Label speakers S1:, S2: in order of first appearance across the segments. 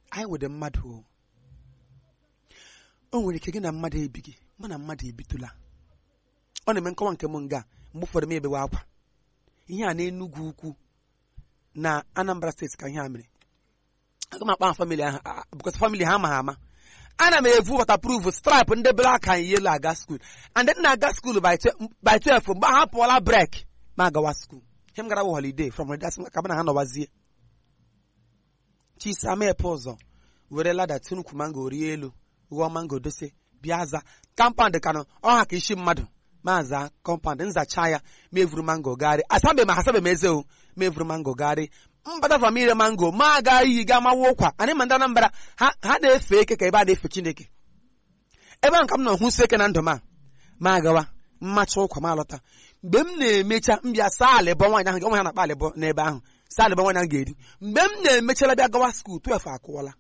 S1: anyị nwere mmadụ o o nwere ike gị na mmadụ ebighị mụ na mmadụ ebitụla ọ na-eme nkọwa nke m nga mgbe ụfọdụ m ebewe akwa ihe a na-enugwu ukwu na Anambra steeti ka ihe a mere aga m akpa ha famili ahụ bụkọta famili ha amaghị ama ana m evu waterproof stripe ndị black and yellow aga school and then na-aga school by 12 mgbe ha pụọla break ma agawa school ihe m gara bụ holiday from holiday asị ka na ha nọwazie chisa mepe ụzọ were lada tinukwu mango rie elu ghọọ mango dose bịa za kampand kanụ ọha ka isi mmadụ maza kọmpand nzacha ya mevuru mango gari asabe ma asabe m eze o mevuru mango gari mbata from ire mango ma aga iyi ga mawa ụkwa anyị ma ndị Anambra ha na-efe eke ka ebe a na-efe Chineke ebe a nka m nọ hụsi eke na ndụ ma ma agawa mmacha ụkwa ma alọta mgbe m na-emecha mbịa saa alịbọ nwaanyị ahụ onwe ha na-akpa alịbọ n'ebe ahụ saa alịbọ nwaanyị ahụ ga-eri mgbe m na-emechala bịa gawa skuul 12 akụwala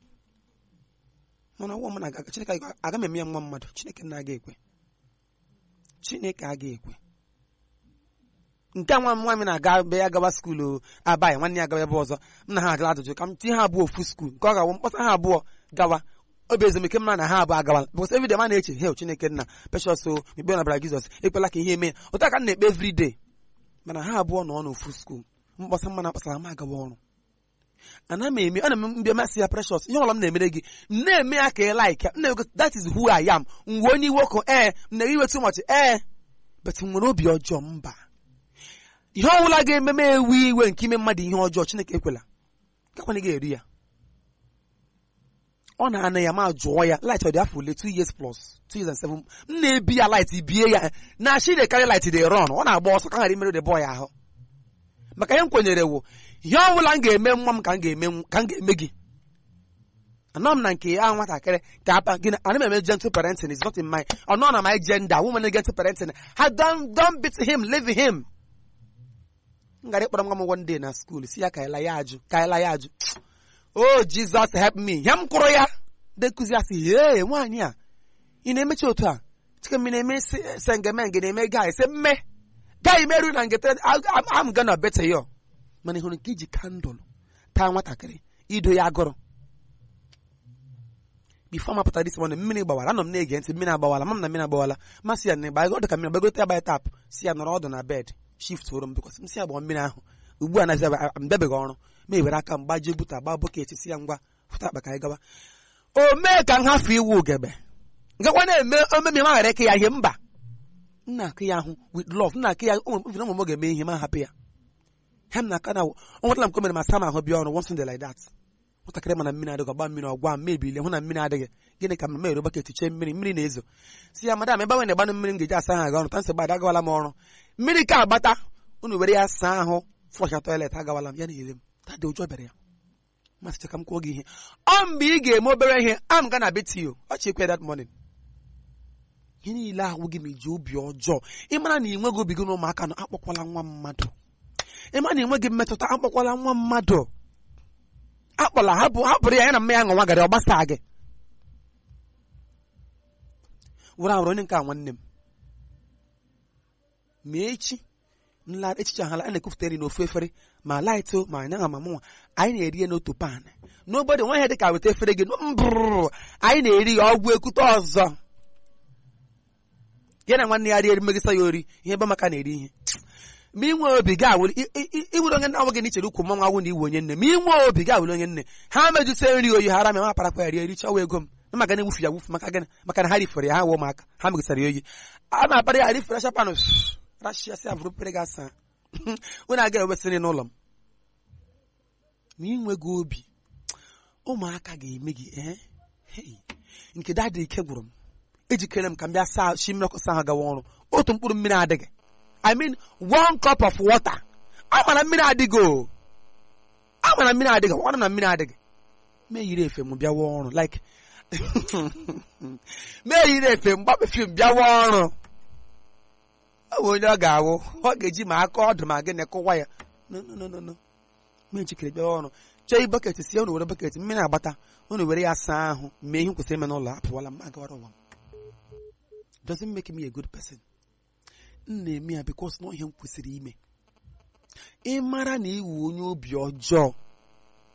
S1: mana ọgwọ m na Chineke aga m eme ya nwa mmadụ Chineke na-aga ekwe Chineke aga ekwe nke nwa m nwa m na-aga be ya gawa skuulu abaghị nwanne ya gawa ebe ọzọ m na ha ajụla ajụjụ ka m tinye ha abụọ ofu skuul nke ọ ga-awụ mkpọsa ha abụọ gawa obi ezumike mma na ha abụọ agawala bụkọs everyday ma na-eche hel Chineke nna precious o ikpe na bara Jizọs ekpela ka ihe eme ụta ka m na-ekpe everyday mana ha abụọ nọ n'ofu skuul mkpọsa mma na akpasara m agawa ọrụ ana m eme ana m mbe masị ya precious ihe ọbụla m na-emere gị m na-eme ya ka ị like m na-ego that is who I am mgbe onye iwe ọkụ ee m na-ewe too much ee but m nwere obi ọjọọ mba ihe ọbụla ga-eme m ewe iwe nke ime mmadụ ihe ọjọọ Chineke ekwela gakwana ga-eri ya ọ na-ana ya ma jụọ ya light ọ dị afọ ole 2 years plus 2 years and 7 m na-ebi ya light bie ya na shi de karị light dị run ọ na-agba ọsọ ka ghara imerụ de boy ahụ maka ihe m kwenyere wụ ihe ọbụla m ga-eme nwa m ka m ga-eme ka m ga-eme gị anọ m na nke ya nwatakịrị ka apa gị ana m eme gentle parenting is not in my ọ nọ na my gender woman gentle parenting ha don don beat him leave him m gara ịkpọrọ nwa m one day na school si ya ka ịla ya ajụ ka ịla ya ajụ oh Jesus help me ya m kwụrụ ya de nkụzi ya sị ee nwaanyị a ị na-emechi otu a chike m na-eme sengeme gị na-eme gai sị mme gai meru na ngete am gonna better you mana ị hụrụ nke iji kandụl taa nwatakịrị ido ya agụrụ bifo ma pụtara isi mana mmiri gbawara anọ m na-ege ntị mmiri agbawala ma m na mmiri agbawala masị ya na ịgba ọ dị ka mmiri gbagote ya baya tap si ya nọrọ ọdụ na bed shift woro m bikọs m si ya gbaa mmiri ahụ ugbu a na m debeghị ọrụ ma ewere aka m gbajie buta gbaa bọket si ya ngwa fụta akpa ka anyị gawa o mee ka m hafụ iwu ugebe ngakwa na-eme omemi ma ghara ike ya ihe mba nna akụ ya ahụ with love nna akụ ya ụmụ m ga-eme ihe ma hapụ ya ha m na-aka na ọ nwetala m ka o mere ma sa m ahụ bịa ọrụ one Sunday like that nwatakịrị mana mmiri adịghị ọgba mmiri ọgwa m mebili hụ na mmiri adịghị gịnị ka m mere baketi chee mmiri mmiri na-ezo si ya madam ebe nwe na-agbanụ mmiri m ga-eji asa ha ga ọrụ ta nsị gbada agawala m ọrụ mmiri ka agbata unu were ya saa ahụ flọsha toilet agawala m ya na-ele m tadị ụjọ bịara ya masịcha ka m kwuo gị ihe ọ mgbe ị ga-eme obere ihe am ga na beti o ọchị ekwe that morning ihe niile ahụ gị ma iji obi ọjọọ ịmara na ị nweghị obi gị na ụmụaka nọ akpọkwala nwa mmadụ ịma na enweghị mmetụta akpọkwala nwa mmadụ akpọla hapụrụ ya ya na mma ya ṅụnwa gara ọ gbasaa gị were ahụrụ onye nke a nwanne m ma echi nla echiche ahala a na-ekwufụta nri n'ofu efere ma laịtụ ma anya ma mụnwa anyị na-eri ya n'otu pan n'obodo nwa ihe dị ka weta efere gị mbụrụ anyị na-eri ya ọgwụ ekute ọzọ ya na nwanne ya rie mmegisa ya ori ihe ebe maka na-eri ihe ma inwe obi ga awụrụ iwere onye nna nwe gị na ichere ukwu mmanwụ awụ na iwe onye nne ma inwe obi ga awụrụ onye nne ha mejụta nri oyi ha ara ma ma parakwa ya rie erichawa ego m na maka na ewufu ya wufu maka gịnị maka na ha rifere ya ha wụ ụmụaka ha megisara ya oyi a na-akpara ya rifere shapanụ rashiasị avụrụ pere gị asa onye aga ewesịrị n'ụlọ m ma inweghị obi ụmụaka ga-eme gị ee nke dadị ike gwụrụ m ejikere m ka m bịa saa shi mmiri ọkụ saa ha gawa ọrụ otu mkpụrụ mmiri adịghị I mean one cup of water amara mmiri adịghị o amara mmiri adịghị ọrụ na mmiri adịghị mee yiri efe m bịawa ọrụ like mee yiri efe m gbapefim bịawa ọrụ ọ bụ onye ọ ga-awụ ọ ga-eji ma aka ọdụ ma gịnị kụwa ya no no no no mee njikere bịawa ọrụ chọọ i bọket sie unu were bọket mmiri agbata unu were ya saa ahụ mee ihe kwesịrị ime n'ụlọ apụwala m agawara ụwa m doesn't make me a good person m na-eme ya bikos na ihe m kwesịrị ime ị mara na iwu onye obi ọjọọ